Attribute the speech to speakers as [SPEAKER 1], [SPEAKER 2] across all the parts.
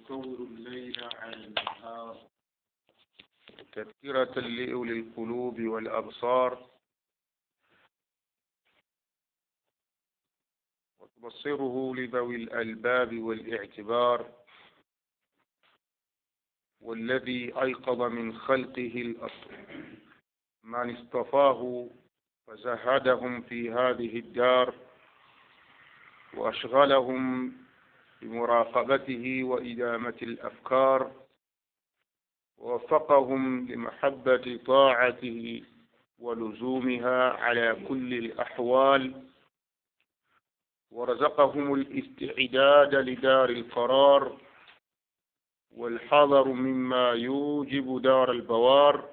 [SPEAKER 1] يطور الليل على النهار
[SPEAKER 2] تذكرة لأولي القلوب والأبصار وتبصره لذوي الألباب والاعتبار والذي أيقظ من خلقه الأصل من اصطفاه فزهدهم في هذه الدار وأشغلهم بمراقبته وإدامة الأفكار ووفقهم لمحبة طاعته ولزومها على كل الأحوال ورزقهم الاستعداد لدار القرار والحذر مما يوجب دار البوار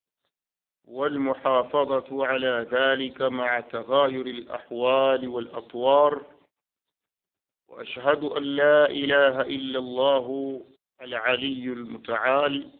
[SPEAKER 2] والمحافظة على ذلك مع تغاير الأحوال والأطوار وأشهد أن لا إله إلا الله العلي المتعال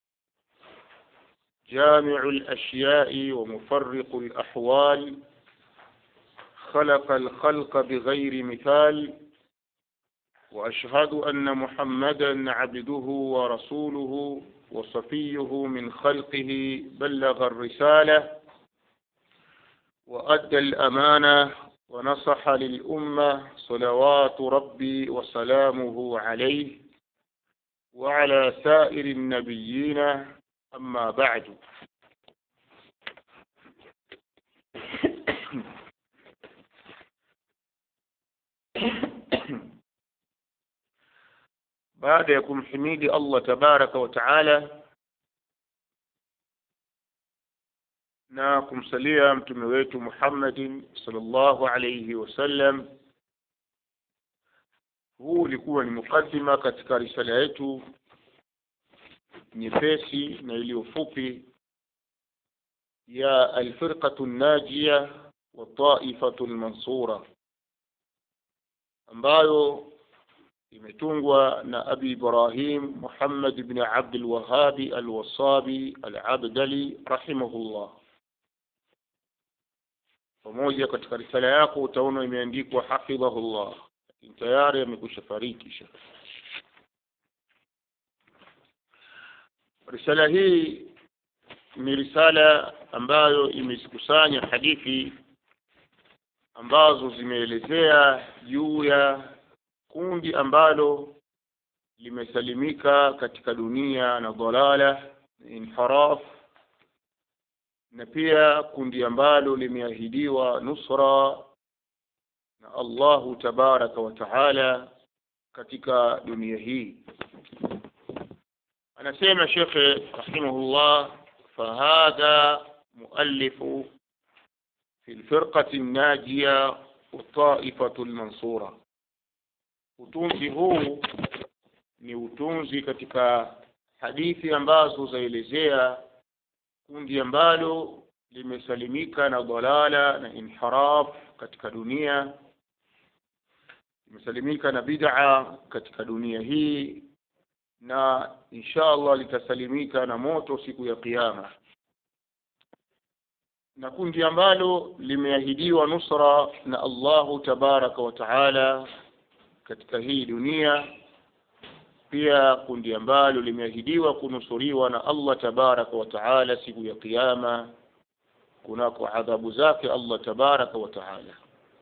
[SPEAKER 2] جامع الأشياء ومفرق الأحوال خلق الخلق بغير مثال وأشهد أن محمدا عبده ورسوله وصفيه من خلقه بلغ الرسالة وأدى الأمانة ونصح للأمة صلوات ربي وسلامه عليه وعلى سائر النبيين أما بعد baada ya kumhimidi Allah tabaraka wa taala na kumsalia mtume wetu Muhammadin sallallahu alayhi wasallam huu ulikuwa ni mukaddima katika risala yetu nyepesi na iliyo fupi ya alfirqatu najia wa taifatu almansura ambayo imetungwa na abi ibrahim muhammad ibn abd alwahabi alwasabi alabdali rahimahullah pamoja katika risala yako utaona imeandikwa hafidhahullah lakini tayari amekwisha fariki risala hii ni risala ambayo imezikusanya hadithi ambazo zimeelezea juu ya kundi ambalo limesalimika katika dunia na dhalala inharaf na pia kundi ambalo limeahidiwa nusra na Allahu tabaraka wa taala katika dunia hii anasema shekhe rahimahullah fahadha muallifu fi lfirqati الناجية والطائفة المنصورة utunzi huu ni utunzi katika hadithi ambazo zaelezea kundi ambalo limesalimika na dalala na inhiraf katika dunia limesalimika na bid'a katika dunia hii na insha Allah litasalimika na moto siku ya kiyama na kundi ambalo limeahidiwa nusra na Allahu tabaraka wa taala katika hii dunia pia kundi ambalo limeahidiwa kunusuriwa na Allah tabaraka wa taala siku ya kiyama kunako adhabu zake Allah tabaraka wa taala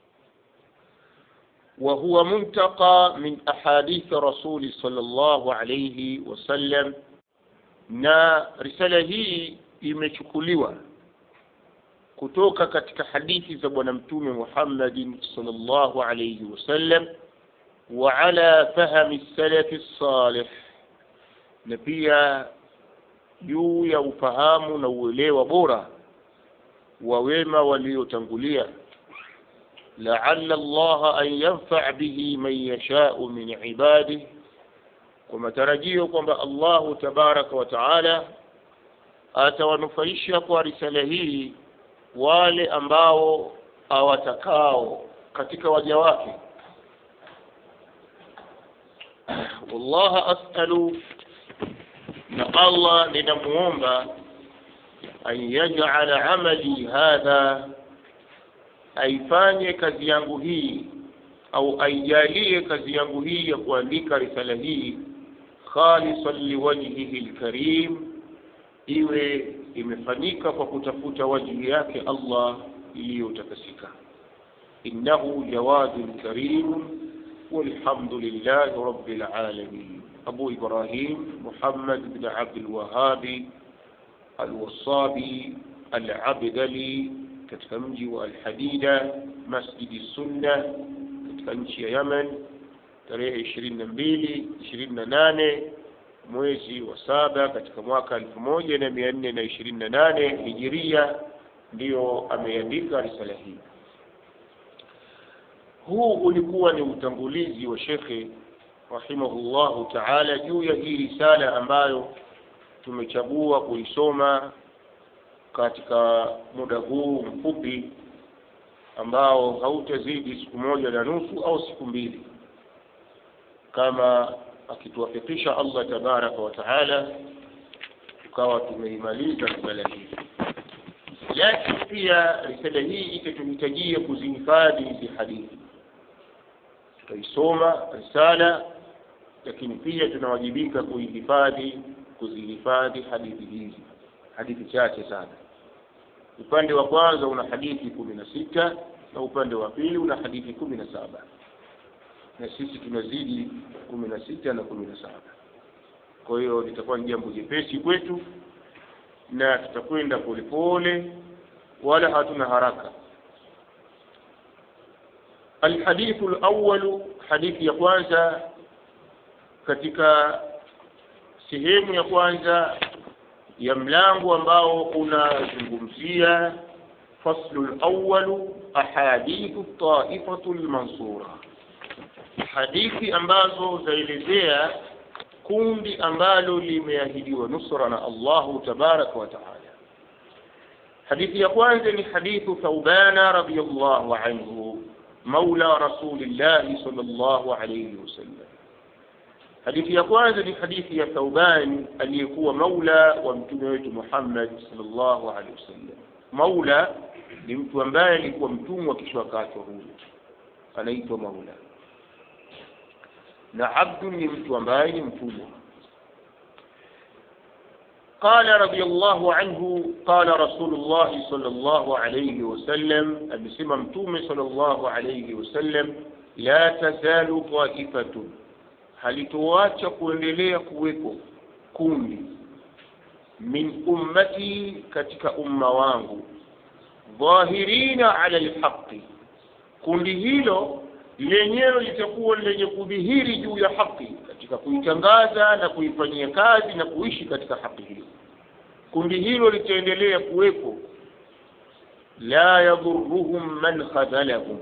[SPEAKER 2] وهو منتقى من أحاديث رسول صلى الله عليه وسلم na risala hii imechukuliwa kutoka katika hadithi za bwana mtume Muhammadin sallallahu alayhi wasallam wa ala fahmi salafi salih na pia juu ya ufahamu na uelewa bora wa wema waliotangulia لعل الله أن ينفع به من يشاء من عباده kwa matarajio kwamba Allahu tabaraka wa taala atawanufaisha kwa risala hii wale ambao awatakao katika waja wake wallaha as'alu na Allah ninamuomba an yaj'ala amali hadha aifanye kazi yangu hii au aijalie kazi yangu hii ya kuandika risala hii khalisan liwajhihi lkarim iwe imefanyika kwa kutafuta wajhi yake allah iliyotakasika innahu jawadun karim والحمد لله رب العالمين أبو إبراهيم محمد بن عبد الوهاب الوصابي العبدلي katika mji wa Alhadida, Masjidi Sunna katika nchi ya Yemen, tarehe ishirini na mbili ishirini na nane mwezi wa saba katika mwaka elfu moja na mia nne na ishirini na nane hijiria, ndiyo ameandika risala hii. Huu ulikuwa ni utangulizi wa shekhe rahimahullahu taala juu ya hii risala ambayo tumechagua kuisoma katika muda huu mfupi ambao hautazidi siku moja na nusu au siku mbili, kama akituwafikisha Allah tabaraka wa taala, tukawa tumeimaliza risala hii. Lakini pia risala hii itatuhitajia kuzihifadhi hizi hadithi. Tutaisoma risala, lakini pia tunawajibika kuihifadhi, kuzihifadhi hadithi hizi, hadithi chache sana upande wa kwanza una hadithi kumi na sita na upande wa pili una hadithi kumi na saba na sisi tunazidi kumi na sita na kumi na saba kwa hiyo litakuwa ni jambo jepesi kwetu na tutakwenda polepole wala hatuna haraka alhadithu lawalu hadithi ya kwanza katika sehemu ya kwanza ya mlango ambao unazungumzia faslu lawalu ahadithu taifatu lmansura, hadithi ambazo zaelezea kundi ambalo limeahidiwa nusra na Allahu tabaraka wa taala. Hadithi ya kwanza ni hadithu Thawbana radhiyallahu anhu maula rasulillahi sallallahu alayhi wasallam hadithi ya kwanza ni hadithi ya Thauban aliyekuwa maula wa mtume wetu Muhammad sallallahu alaihi wasallam. Maula ni mtu ambaye alikuwa mtumwa kisha akaachwa huru, anaitwa maula, na abdu ni mtu ambaye ni mtumwa. قال رضي الله عنه قال رسول الله صلى الله عليه وسلم أبسم متوم صلى الله عليه وسلم لا تزال طائفة halitoacha kuendelea kuweko kundi min ummati, katika umma wangu, dhahirina ala lhaqi, kundi hilo lenyewe litakuwa lenye kudhihiri juu ya haki katika kuitangaza na kuifanyia kazi na kuishi katika haki hiyo. Kundi hilo litaendelea kuwepo, la yadhuruhum man khadhalahum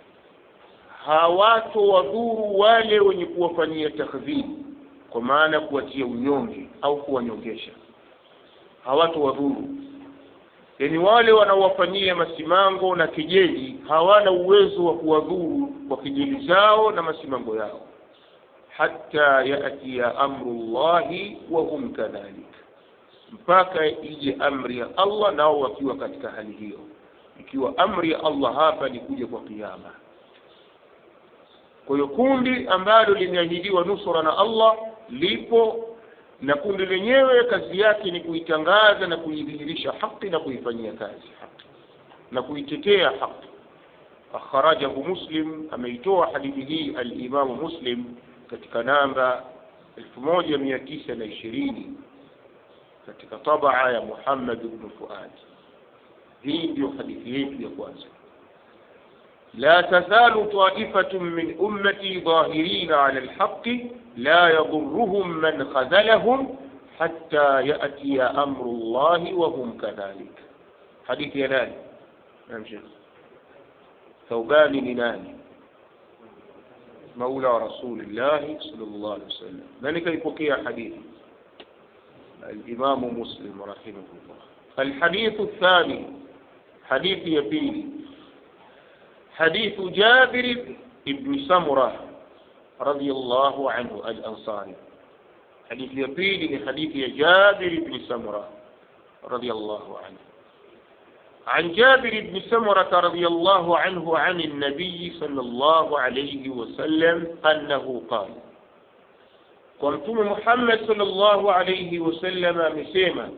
[SPEAKER 2] hawato wadhuru wale wenye kuwafanyia takdhibi, kwa maana kuwatia unyonge au kuwanyongesha, hawato wadhuru. Yani wale wanaowafanyia masimango na kejeli hawana uwezo wa kuwadhuru kwa kejeli zao na masimango yao, hatta yatiya amru llahi wa hum kadhalik, mpaka ije amri ya Allah nao wakiwa katika hali hiyo. Ikiwa amri ya Allah hapa ni kuja kwa kiyama kwa hiyo kundi ambalo limeahidiwa nusura na Allah lipo, na kundi lenyewe kazi yake ni kuitangaza na kuidhihirisha haki na kuifanyia kazi haki na kuitetea haki. Akhrajahu Muslim, ameitoa hadithi hii alimamu Muslim katika namba elfu moja mia tisa na ishirini katika tabaa ya Muhammad ibn Fuad. Hii ndiyo hadithi yetu ya kwanza. لا تزال طائفة من أمتي ظاهرين على الحق لا يضرهم من خذلهم حتى يأتي أمر الله وهم كذلك حديث ينال نعم شيخ ثوبان لنان مولى رسول الله صلى الله عليه وسلم ذلك يبقي حديث الإمام مسلم رحمه الله الحديث الثاني حديث يبيني حديث جابر بن سمرة رضي الله عنه الأنصاري حديث يبيل حديث جابر بن سمرة رضي الله عنه عن جابر بن سمرة رضي الله عنه عن النبي صلى الله عليه وسلم أنه قال kwa mtume Muhammad sallallahu alayhi wasallam amesema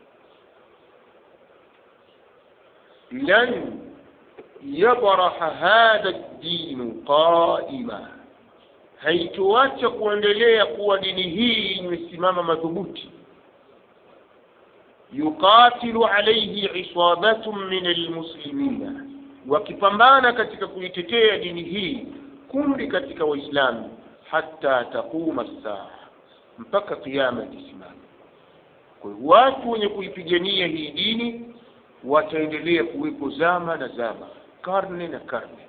[SPEAKER 2] lan yabraha hadha ad-din qaima haitoacha kuendelea kuwa dini hii imesimama madhubuti yuqatilu alayhi isabatun min almuslimina wakipambana katika kuitetea dini hii kundi katika waislamu hata taquma saa mpaka kiyama kisimama kwa hiyo watu wenye kuipigania hii dini wataendelea kuwepo zama na zama karne na karne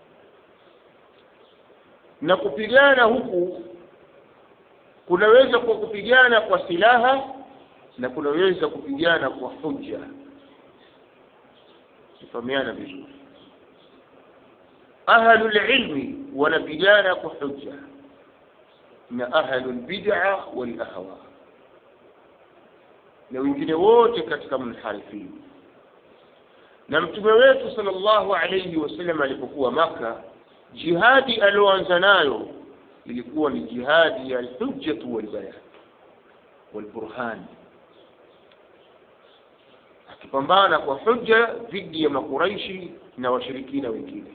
[SPEAKER 2] na kupigana huku kunaweza kwa kupigana kwa silaha na kunaweza kupigana kwa hujja kufahamiana vizuri ahlul ilmi wanapigana kwa hujja na ahlul bid'a wal ahwa na wengine wote katika munharifin na mtume wetu sallallahu alayhi wasallam alipokuwa maka jihadi alioanza nayo ilikuwa ni jihadi ya alhujjatu walbayan walburhan akipambana kwa hujja dhidi ya makuraishi na washirikina wengine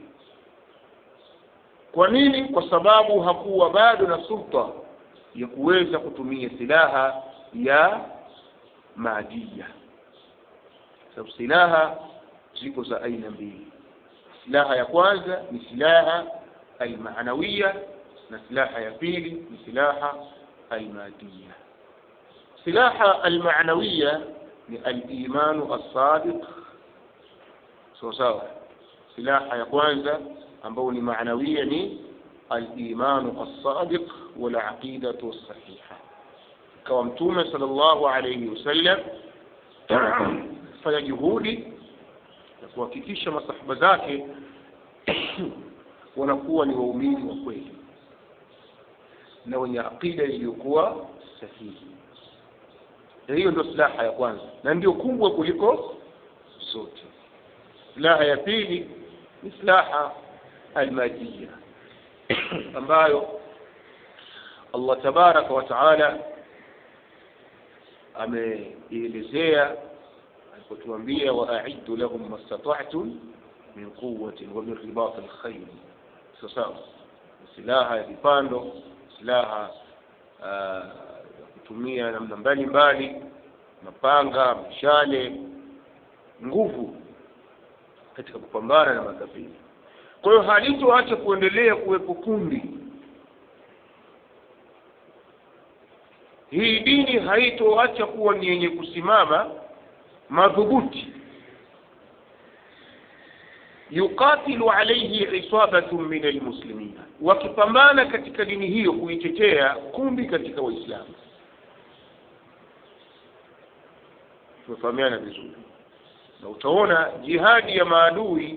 [SPEAKER 2] kwa nini kwa sababu hakuwa bado na sulta ya kuweza kutumia silaha ya maadia sababu silaha ziko za aina mbili silaha ya kwanza ni silaha almaanawiya na silaha ya pili ni silaha almadiya silaha almaanawiya ni alimanu alsadiq sawa sawa silaha ya kwanza ambayo ni maanawiya ni alimanu alsadiq walaqidatu alsahiha kawa mtume sallallahu alayhi wasallam fanya juhudi na kuhakikisha masahaba zake wanakuwa ni waumini wa kweli na wenye aqida iliyokuwa sahihi na hiyo ndio silaha ya kwanza na ndio kubwa kuliko zote silaha ya pili ni silaha almadia ambayo Allah tabaraka wa taala ameielezea alipotuambia waa'iddu lahum mastata'tum min quwwatin wa min ribat alkhayr sawa silaha ya vipando silaha ya kutumia namna mbalimbali mapanga mishale nguvu katika kupambana na makafiri kwa hiyo halitoacha kuendelea kuwepo kundi hii dini haitoacha kuwa ni yenye kusimama madhubuti yuqatilu alayhi isabatu min almuslimina wakipambana katika dini hiyo kuitetea kundi katika waislamu tumefahamiana vizuri na utaona jihadi ya maadui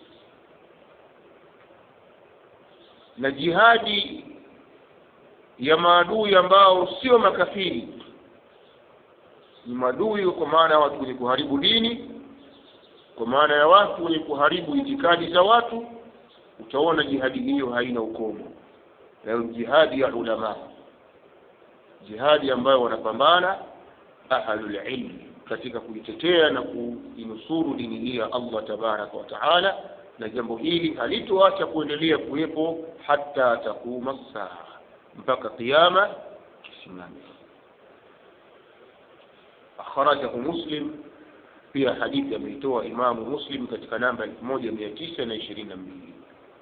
[SPEAKER 2] na jihadi ya maadui ambao sio makafiri ni maadui kwa maana ya watu wenye kuharibu dini kwa maana ya watu wenye kuharibu itikadi za watu utaona jihadi hiyo haina ukomo nayo jihadi ya ulama jihadi ambayo wanapambana ahlul ilmi katika kuitetea na kuinusuru dini hii ya Allah tabaraka wa taala na jambo hili halitoacha kuendelea kuwepo hata takuma saa mpaka kiyama kisimame akhrajahu muslim pia hadithi ameitoa imamu muslim katika namba elfu moja mia tisa na ishirini na mbili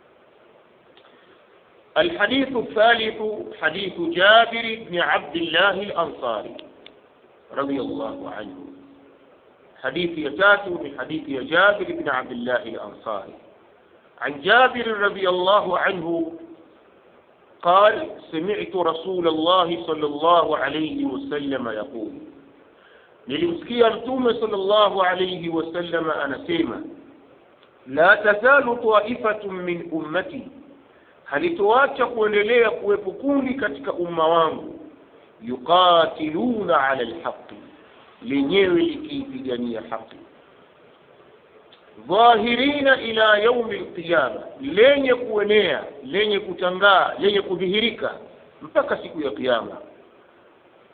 [SPEAKER 2] الحديث الثالث حديث جابر بن عبد الله الأنصاري رضي الله عنه حديث يتاتو من حديث جابر بن عبد الله الأنصاري عن جابر رضي الله عنه قال سمعت رسول الله صلى الله عليه وسلم يقول nilimsikia mtume sallallahu alayhi wasallam anasema la tazalu taifatun min ummati halitoacha kuendelea kuwepo kundi katika umma wangu yuqatiluna ala alhaqi lenyewe likiipigania haki dhahirina ila yaumi alqiyama lenye kuenea lenye kutangaa lenye kudhihirika mpaka siku ya kiyama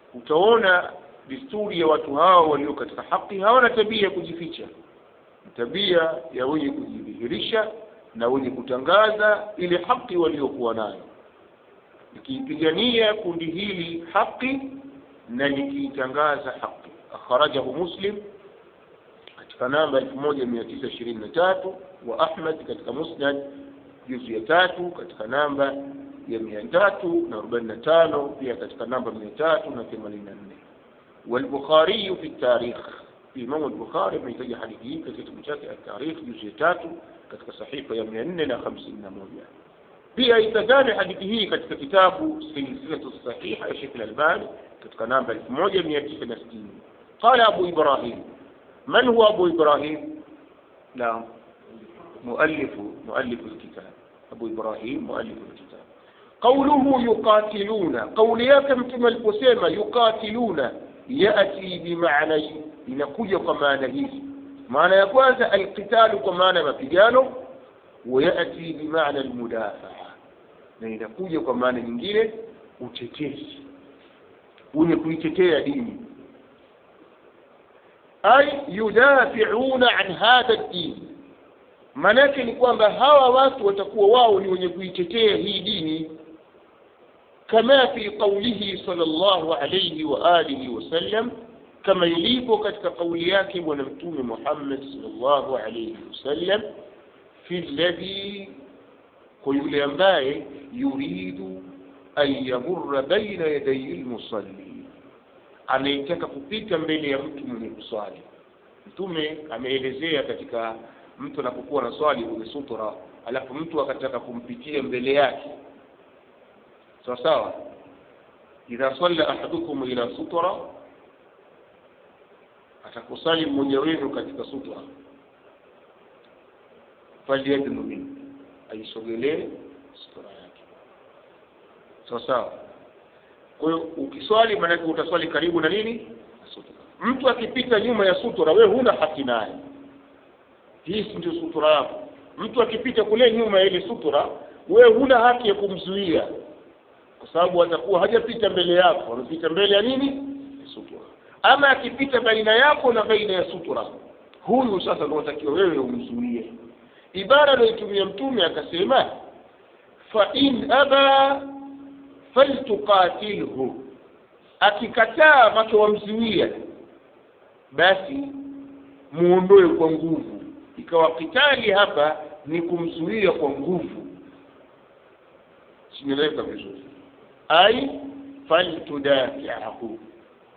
[SPEAKER 2] utaona desturi ya watu hao walio katika haki hawana tabia ya kujificha tabia ya wenye kujidhihirisha na wenye kutangaza ile haki waliokuwa nayo likiipigania kundi hili haki na likiitangaza haki akhrajahu muslim katika namba elfu moja mia tisa ishirini na tatu wa ahmad katika musnad juzu ya tatu katika namba ya mia tatu na arobaini na tano pia katika namba mia tatu na themanini na nne والبخاري في التاريخ الإمام البخاري من يتجه حديثه كتب شاكي التاريخ جزء تاتو katika sahifa ya mia nne na hamsini na moja pia itazame hadithi hii katika kitabu silsilatu sahiha ya Sheikh Al-Albani katika namba elfu moja mia tisa na sitini qala Abu Ibrahim man huwa Abu Ibrahim naam مؤلف مؤلف الكتاب أبو إبراهيم مؤلف الكتاب قوله يقاتلون قول يكم كما القسيمة يقاتلون يأتي بمعنى inakuja kwa maana hizi maana ya kwanza alqitalu kwa maana ya mapigano wayati bimaana almudafaa na inakuja kwa maana nyingine utetezi wenye kuitetea dini ay yudafiuna an hadha ddin maanake ni kwamba hawa watu watakuwa wao ni wenye kuitetea hii dini kama fi qaulihi sallallahu alayhi wa alihi wasallam kama ilivyo katika kauli yake bwana mtume Muhammad sallallahu alayhi wasallam fi alladhi kwa yule ambaye yuridu an yamurra baina yaday almusalli anayetaka kupita mbele ya mtu mwenye kuswali mtume ameelezea katika mtu anapokuwa na swali kwenye sutra alafu mtu akataka kumpitia mbele yake sawa sawa idha salla ahadukum ila sutra atakusali mmoja wenu katika sutra falyadnu min aisogelee sutra yake sawa sawa kwa hiyo ukiswali maanake utaswali karibu na nini sutra mtu akipita nyuma ya sutra wewe huna haki naye hii si ndio sutura yako mtu akipita kule nyuma ya ile sutura wewe huna haki ya kumzuia kwa sababu atakuwa hajapita mbele yako amepita mbele ya nini sutura ama akipita baina yako na baina ya sutura huyu sasa ndio unatakiwa wewe umzuie ibara aliyotumia mtume akasema fa in aba faltuqatilhu akikataa macho wamzuia basi muondoe kwa nguvu ikawa kitali hapa ni kumzuia kwa nguvu simeleka vizuri ai faltudafiahu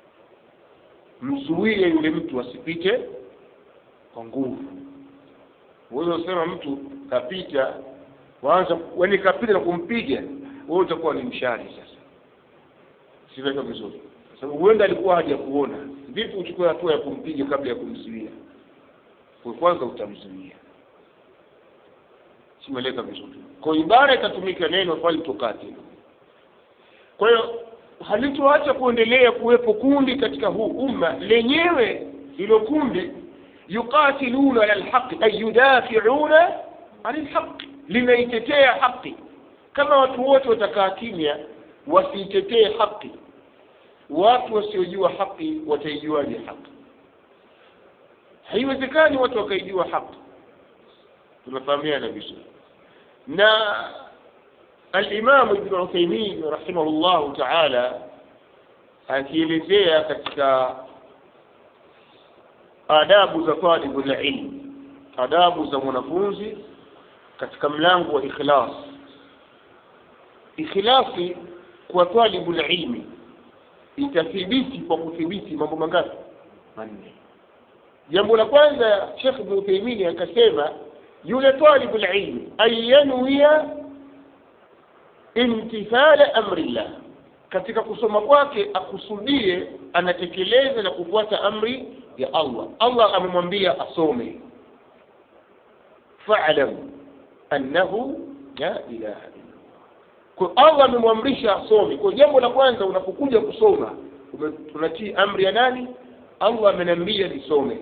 [SPEAKER 2] mzuie yule mtu asipite kwa nguvu uweza kusema mtu kapita waanza yani kapita na kumpiga wewe utakuwa ni mshari sasa simeleka vizuri sababu huenda alikuwa haja kuona vipi uchukue hatua ya kumpiga kabla ya kumzuia kwa kwanza utamzuia simeleka vizuri kwa ibara itatumika neno faltukatilu kwa hiyo halitoacha kuendelea kuwepo kundi katika huu umma lenyewe hilo kundi yuqatiluna ala lhaqi ay yudafiuna ani lhaqi linaitetea haki kama watu wote watakaa kimya wasiitetee haki watu wasiojua haki wataijuaje haki haiwezekani watu wakaijua haki tunafahamiana vizuri na alimamu ibn uthaimin rahimahullahu taala akielezea katika adabu za talibu lilmi adabu za mwanafunzi katika mlango wa ikhlas ikhlasi kwa talibu lilmi itathibiti kwa kuthibiti mambo mangapi manne jambo la kwanza Sheikh Ibn Uthaymeen akasema yule talibu ilmi ayanuia imtithala amrillah katika kusoma kwake akusudie anatekeleza na kufuata amri ya Allah Allah amemwambia asome fa'lam annahu la ilaha illa kwa Allah amemwamrisha asome kwa jambo la kwanza unapokuja kusoma tunatii amri ya nani Allah ameniambia nisome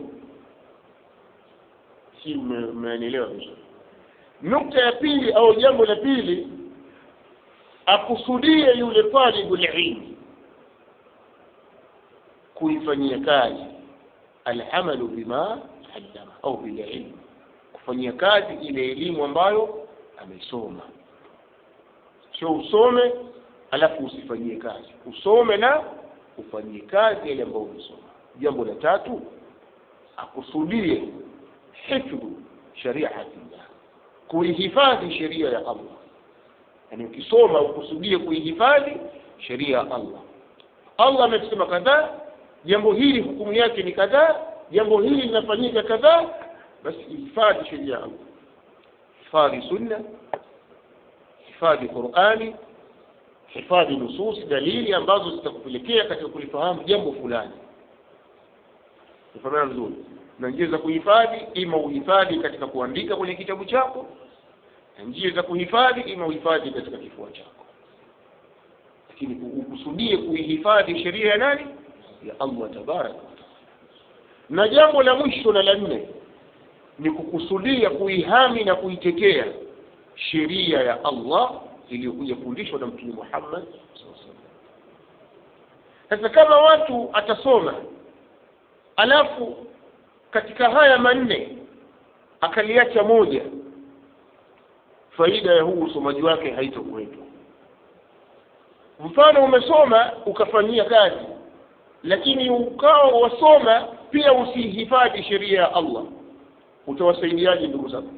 [SPEAKER 2] si mmenielewa vizuri nukta ya pili au jambo la pili akusudie yule talibu ilmi kuifanyia kazi alamalu bima allama au bililmu kufanyia kazi ile elimu ambayo amesoma sio usome alafu usifanyie kazi usome na ufanyie kazi yale ambayo umesoma jambo la tatu akusudie hifdhu shariatillah kuihifadhi sheria ya allah yaani ukisoma ukusudie kuihifadhi sheria ya allah allah amesema kadhaa jambo hili hukumu yake ni kadhaa jambo hili linafanyika kadhaa basi ihifadhi sheria ya allah hifadhi sunna hifadhi qurani hifadhi nususi dalili ambazo zitakupelekea katika kulifahamu jambo fulani ufahamana vizuri na njia za kuhifadhi ima uhifadhi katika kuandika kwenye kitabu chako na njia za kuhifadhi ima uhifadhi katika kifua chako lakini ukusudie kuihifadhi sheria ya nani ya allah tabaraka wataala na jambo la mwisho na la nne ni kukusudia kuihami na kuitetea sheria ya allah iliyokuja fundishwa na mtume muhammad sasa kama watu atasoma alafu katika haya manne akaliacha moja faida ya huu usomaji wake haitokuwepo mfano umesoma ukafanyia kazi lakini ukawa wasoma pia usihifadhi sheria ya allah utawasaidiaje ndugu zako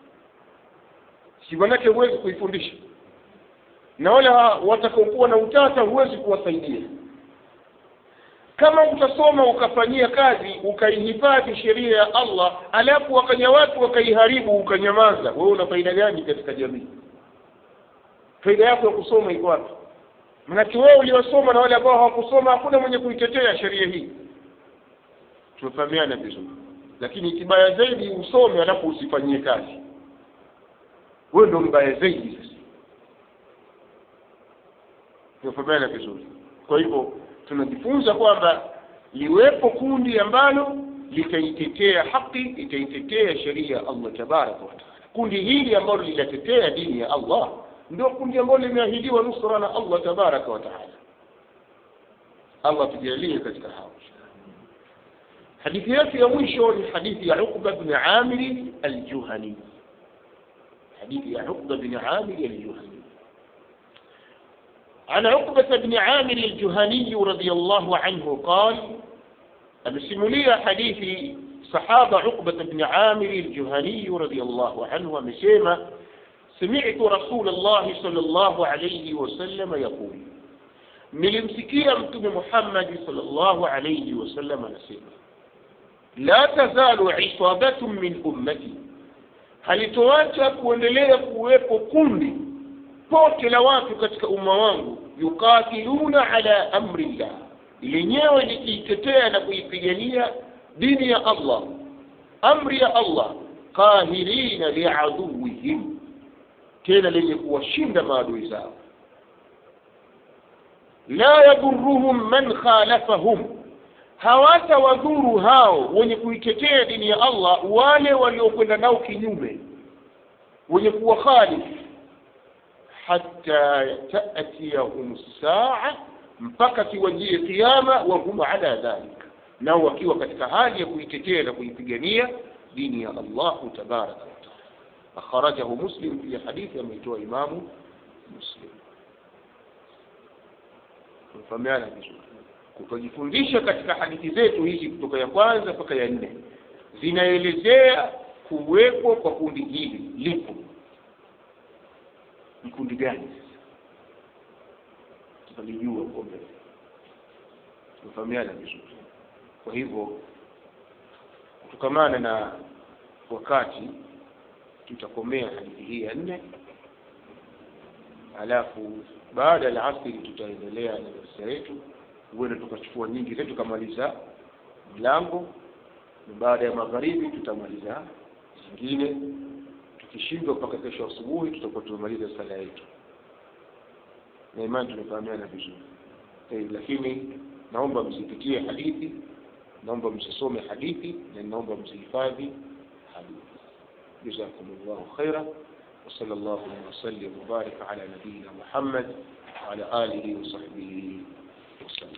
[SPEAKER 2] si manake huwezi kuifundisha na wale watakaokuwa na utata huwezi kuwasaidia kama utasoma ukafanyia kazi ukaihifadhi sheria ya allah alafu wakaja watu wakaiharibu ukanyamaza wewe una faida gani katika jamii faida yako ya kusoma iko wapi manake wewe uliosoma na wale ambao hawakusoma hakuna mwenye kuitetea sheria hii tumefahamiana vizuri lakini kibaya zaidi usome alafu usifanyie kazi wewe ndo mbaya zaidi sasa tumefahamiana vizuri kwa hivyo tunajifunza kwamba liwepo kundi ambalo litaitetea haki litaitetea sheria ya allah tabaraka wataala kundi hili ambalo linatetea dini ya allah ndio kundi ambalo limeahidiwa nusra na allah tabaraka wataala allah tujalie katika hao hadithi yetu ya mwisho ni hadithi ya uqba bni amiri aljuhani hadithi ya uqba bni amiri aljuhani عن عقبة بن عامر الجهني رضي الله عنه قال أمسملي حديث صحابة عقبة بن عامر الجهني رضي الله عنه أمسيما سمعت رسول الله صلى الله عليه وسلم يقول nilimsikia mtume muhammadi salllahu alaihi wasallam anasema la tazalu isabatun min ummati halitoacha kuendelea kuwepo kundi pote la watu katika umma wangu yukatiluna ala amri llah lenyewe likiitetea na kuipigania dini ya allah amri ya allah qahirina liaduwihim tena lenye kuwashinda maadui zao la yadhuruhum man khalafahum hawatawadhuru hao wenye kuitetea dini ya allah wale waliokwenda nao kinyume wenye kuwa khalifu حتى تأتيهم الساعة mpaka kiwajie kiama wahum ala dhalik nao wakiwa katika hali ya kuitetea na kuipigania dini ya allahu tabaraka wataala akharajahu muslim pia hadithi ameitoa imamu muslim tumefahamiana vizuri kutojifundisha katika hadithi zetu hizi kutoka ya kwanza mpaka ya nne zinaelezea kuwepo kwa kundi hili lipo ni kundi gani tutalijua huko mbele tumefahamiana vizuri kwa hivyo kutokamana na wakati tutakomea hadithi hii ya nne alafu baada ya asiri tutaendelea na darasa yetu huenda tukachukua nyingi zetu tukamaliza mlango na baada ya magharibi tutamaliza zingine tukishindwa mpaka kesho asubuhi tutakuwa tumemaliza sala yetu na imani tumefahamiana vizuri eh, lakini naomba msipitie hadithi naomba msisome hadithi na naomba msihifadhi hadithi جزاكم الله خيرا وصلى الله وسلم وبارك على نبينا محمد وعلى آله وصحبه وسلم